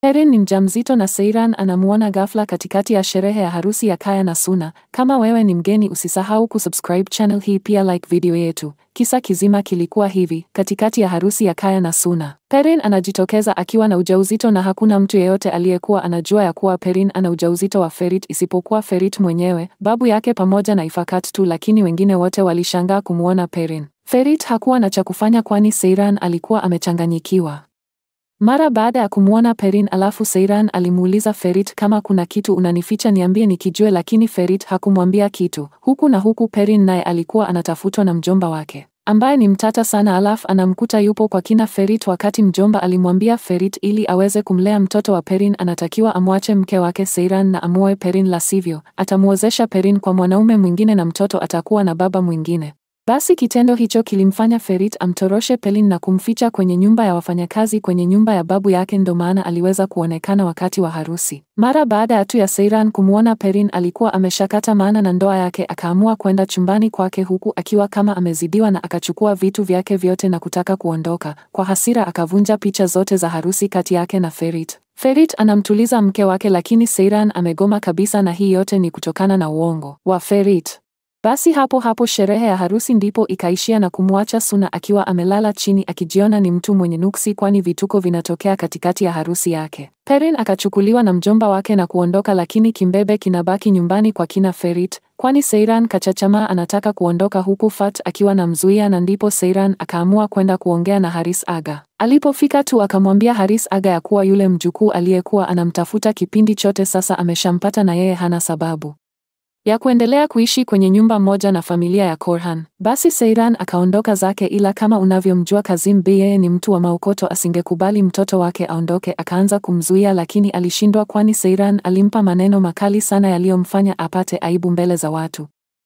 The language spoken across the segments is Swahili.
Perrin ni mjamzito na Seiran anamuona ghafla katikati ya sherehe ya harusi ya Kaya na Suna. Kama wewe ni mgeni usisahau kusubscribe channel hii pia like video yetu. Kisa kizima kilikuwa hivi, katikati ya harusi ya Kaya na Suna. Perrin anajitokeza akiwa na ujauzito na hakuna mtu yeyote aliyekuwa anajua ya kuwa Perrin ana ujauzito wa Ferit isipokuwa Ferit mwenyewe, babu yake pamoja na Ifakat tu lakini wengine wote walishangaa kumuona Perrin. Ferit hakuwa na cha kufanya kwani Seiran alikuwa amechanganyikiwa. Mara baada ya kumwona Perrin alafu Seiran alimuuliza Ferit kama kuna kitu unanificha niambie nikijue lakini Ferit hakumwambia kitu. Huku na huku Perrin naye alikuwa anatafutwa na mjomba wake ambaye ni mtata sana alafu anamkuta yupo kwa kina Ferit wakati mjomba alimwambia Ferit ili aweze kumlea mtoto wa Perrin anatakiwa amwache mke wake Seiran na amuoe Perrin la sivyo atamuozesha Perrin kwa mwanaume mwingine na mtoto atakuwa na baba mwingine. Basi kitendo hicho kilimfanya Ferit amtoroshe Pelin na kumficha kwenye nyumba ya wafanyakazi kwenye nyumba ya babu yake ndo maana aliweza kuonekana wakati wa harusi. Mara baada ya tu ya Seiran kumwona Perrin alikuwa ameshakata maana na ndoa yake akaamua kwenda chumbani kwake huku akiwa kama amezidiwa na akachukua vitu vyake vyote na kutaka kuondoka. Kwa hasira akavunja picha zote za harusi kati yake na Ferit. Ferit anamtuliza mke wake lakini Seiran amegoma kabisa na hii yote ni kutokana na uongo wa Ferit. Basi hapo hapo sherehe ya harusi ndipo ikaishia na kumwacha Suna akiwa amelala chini akijiona ni mtu mwenye nuksi kwani vituko vinatokea katikati ya harusi yake. Perrin akachukuliwa na mjomba wake na kuondoka lakini kimbebe kinabaki nyumbani kwa kina Ferit kwani Seiran kachachamaa anataka kuondoka huku Fat akiwa na mzuia na ndipo Seiran akaamua kwenda kuongea na Haris Aga. Alipofika tu akamwambia Haris Aga ya kuwa yule mjukuu aliyekuwa anamtafuta kipindi chote sasa ameshampata na yeye hana sababu ya kuendelea kuishi kwenye nyumba moja na familia ya Korhan. Basi Seiran akaondoka zake, ila kama unavyomjua Kazim Bey, yeye ni mtu wa maukoto, asingekubali mtoto wake aondoke. Akaanza kumzuia, lakini alishindwa, kwani Seiran alimpa maneno makali sana yaliyomfanya apate aibu mbele za watu.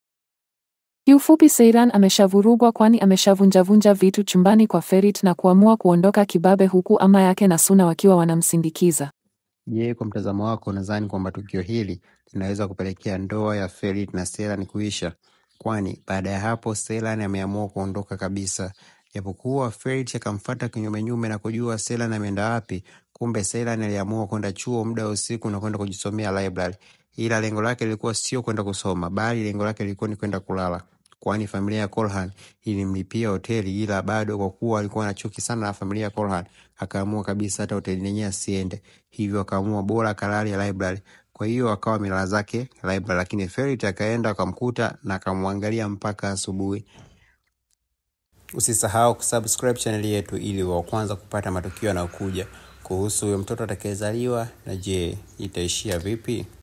Kiufupi, Seiran ameshavurugwa, kwani ameshavunjavunja vitu chumbani kwa Ferit na kuamua kuondoka kibabe, huku ama yake na Suna wakiwa wanamsindikiza. Je, kwa mtazamo wako unadhani kwamba tukio hili linaweza kupelekea ndoa ya Ferit na Selan kuisha? Kwani baada ya hapo Selan ameamua kuondoka kabisa, japokuwa Ferit akamfuata kinyumenyume na kujua Selan ameenda wapi. Kumbe Selan aliamua kwenda chuo muda wa usiku na kwenda kujisomea library, ila lengo lake lilikuwa sio kwenda kusoma, bali lengo lake lilikuwa ni kwenda kulala kwani familia ya Korhan ilimlipia hoteli, ila bado kwa kuwa alikuwa na chuki sana na familia ya Korhan akaamua kabisa hata hoteli yenyewe asiende, hivyo akaamua bora kalali ya library. Kwa hiyo akawa amelala zake library, lakini Ferit akaenda akamkuta na akamwangalia mpaka asubuhi. Usisahau kusubscribe chaneli yetu ili wa kwanza kupata matukio yanayokuja kuhusu huyo mtoto atakayezaliwa, na je, itaishia vipi?